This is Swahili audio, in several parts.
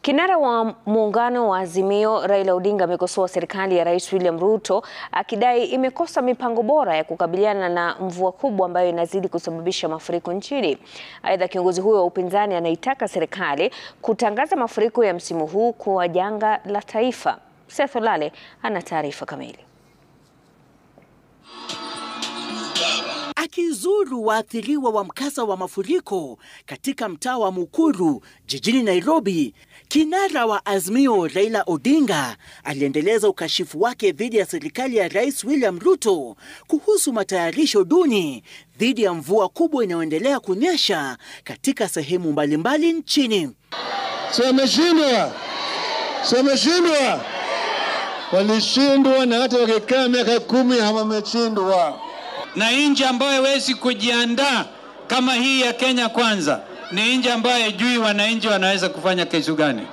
Kinara wa muungano wa Azimio Raila Odinga amekosoa serikali ya Rais William Ruto akidai imekosa mipango bora ya kukabiliana na mvua kubwa ambayo inazidi kusababisha mafuriko nchini. Aidha, kiongozi huyo wa upinzani anaitaka serikali kutangaza mafuriko ya msimu huu kuwa janga la taifa. Seth Olale ana taarifa kamili. Akizuru waathiriwa wa mkasa wa mafuriko katika mtaa wa Mukuru jijini Nairobi, kinara wa Azimio Raila Odinga aliendeleza ukashifu wake dhidi ya serikali ya Rais William Ruto kuhusu matayarisho duni dhidi ya mvua kubwa inayoendelea kunyesha katika sehemu mbalimbali nchini. Si wameshindwa, si wameshindwa, walishindwa na hata wakikaa miaka kumi hawameshindwa na nchi ambayo haiwezi kujiandaa kama hii ya Kenya Kwanza ni nchi ambayo haijui wananchi wanaweza kufanya kitu gani.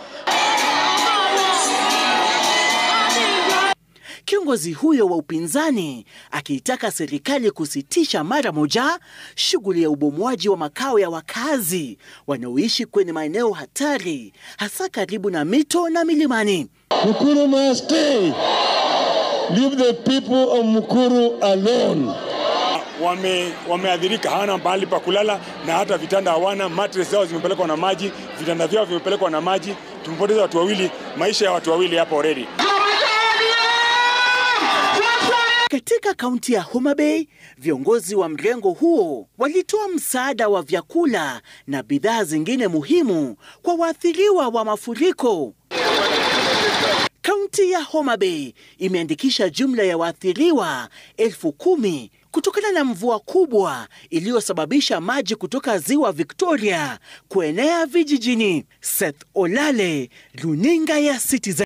Kiongozi huyo wa upinzani akiitaka serikali kusitisha mara moja shughuli ya ubomoaji wa makao ya wakazi wanaoishi kwenye maeneo hatari hasa karibu na mito na milimani. Mukuru must stay. Leave the people of Mukuru alone. Wame, wameadhirika, hawana mahali pa kulala na hata vitanda hawana. Mattress zao zimepelekwa na maji, vitanda vyao vimepelekwa na maji. Tumepoteza watu wawili, maisha ya watu wawili hapa already. Katika kaunti ya Homa Bay, viongozi wa mrengo huo walitoa msaada wa vyakula na bidhaa zingine muhimu kwa waathiriwa wa mafuriko. Kaunti ya Homa Bay imeandikisha jumla ya waathiriwa elfu kumi kutokana na mvua kubwa iliyosababisha maji kutoka ziwa Victoria kuenea vijijini. Seth Olale, runinga ya Citizen.